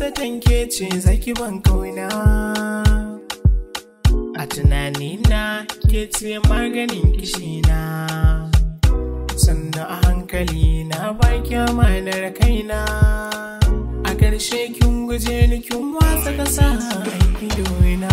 zaton ke ce zaki ban kauna a tunanina ke ce maganin kishina sannan a hankali na baki amanar kaina a ƙarshe kin guje ni kin watsa ƙasa aiki doina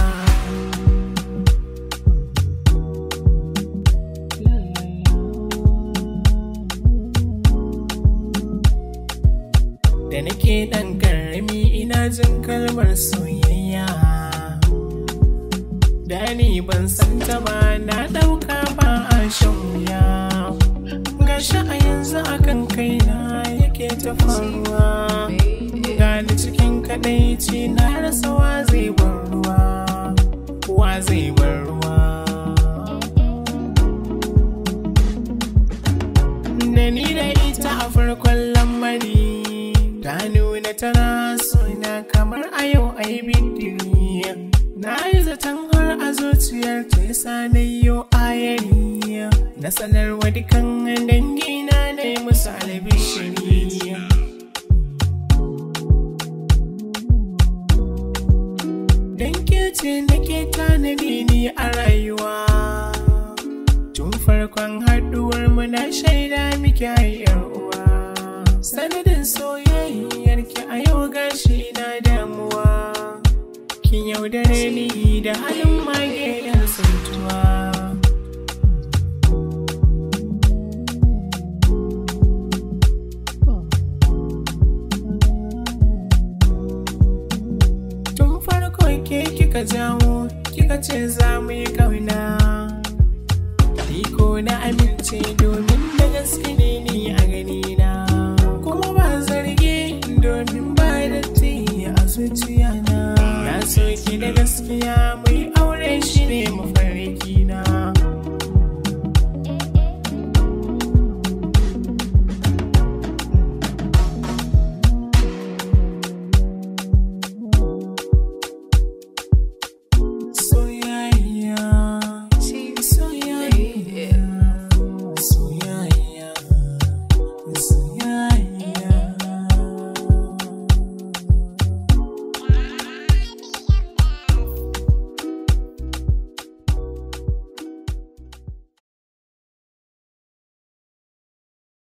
da nake ɗan ƙarami ina jin kalmar soyayya da ni ban san ta ba na ɗauka ba a shan wuya gashi a yanzu akan kaina yake ta faruwa gani cikin kadaici na rasa wa zai bar ruwa wa zai bar ruwa da ni da ita a farkon lamari ta nuna tana suna kamar a yau a yi bidiri na yi zaton har a zuciyar ta yasa na yi ayari na sanarwa dukan dangina na yi musu albishiri Dan ce nake tanadi ni a rayuwa Tun farkon haɗuwar mu na shaida miki yar uwa Sanadin soyayyar ki a yau gashi na damuwa Kin yaudare ni da halin mage yan santuwa Tun farko ke kika jawo kika ce za mu yi ƙauna